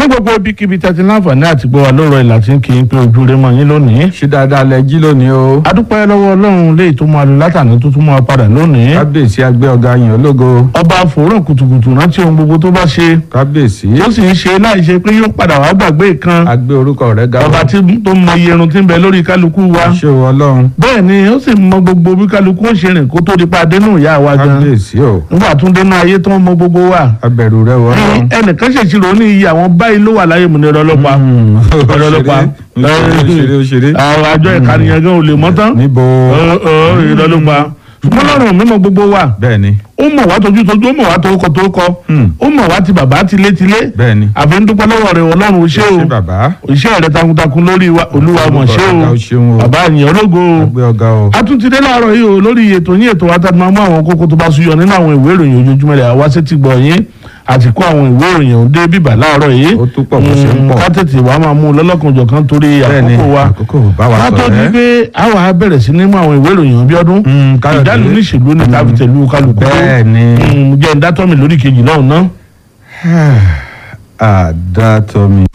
gbogbo ibikíbi tẹ́tí láǹfààní àti gbọ́ wa lọ́rọ̀ ìlà tí ń kí n pé ojú rẹ mọ́ yín lónìí. ṣé dáadáa lẹ jí lónìí o. adúpẹ́ lọ́wọ́ ọlọ́run léyìí tó máa lò látàní tó tún máa padà lónìí. kábíyèsí agbé ọ̀gá yín ológo. ọba àfòrán kùtùkùtù rántí ohun gbogbo tó bá ṣe. kábíyèsí tó sì ń ṣe láì ṣe pé yóò padà wá gbàgbé kan. agbé orúkọ rẹ̀ ga. ọba tí tó mọ iye irun tí ń bẹ lórí kálukú wa. ṣé o ọlọ́run. bẹ́ẹ̀ ni ó sì mọ gbogbo bí kálukú ó ṣe rìn kó tó di pa dénú ìyá wa gan. kábíyèsí o. nígbà tún dénú ayé tó ń mọ gbogbo wa. abẹ̀rù rẹ̀ wọ ọlọ́run. ẹnìkan ṣèṣirò ní iye àwọn báyìí ló wà láyé mu ní ọ̀rọ̀ ọlọ́pàá ọ̀rọ̀ ọlọ́pàá òṣèré òṣèré. àwọn àjọ ìkànnìyàn gan ò lè mọ́ tán níbo. ìrọ̀ ọlọ́pàá ṣùgbọ́n lọ́rùn mímọ́ gbogbo wa bẹ́ẹ̀ni ó mọ̀ wá tójú tójú ó mọ̀ wá torúkọ torúkọ Hmm. ó mọ̀ wá ti bàbá tilé tilé bẹ́ẹ̀ni. àfi ń dúpẹ́ lọ́wọ́ rẹ̀ ọlọ́run ó ṣé o ṣé bàbá. iṣẹ́ rẹ̀ takuntakun lórí wa olúwa mọ̀ ṣé Ọ̀gá o ó ṣeun o. bàbá àyàn ológo o agbé ọ̀gá o. a tún ti dé láàárọ̀ yìí o lórí ètò yín ètò wa tá a máa mú àwọn kókó tó bá súyọ nínú àwọn ìwé ìròyìn ojoojúmọ́ rẹ̀ àwa sétí gbọ̀ yín àti kó àwọn ìwé ìròyìn ọ̀hún dé bíbà láàárọ̀ yìí ó tún pọ̀ bó ṣe ń Mm, pọ̀. ká tètè wàá máa mú un lọ́lọ́kanjọ̀kan torí bẹ́ẹ̀ni àkókò wa àkókò bá wa ká tó sọ̀rọ̀ di ẹ́. pé àwa á bẹ̀rẹ̀ sí ní mú àwọn ìwé ìròyìn bí ọdún Mm, Káyọ̀dé. ìdálù níṣèlú ní káfíntẹ̀lú kálukú bẹ́ẹ̀ni. Mm, jẹ́ ń dátọ́ mi lórí kejì náà ná. àdàtọ̀ mi.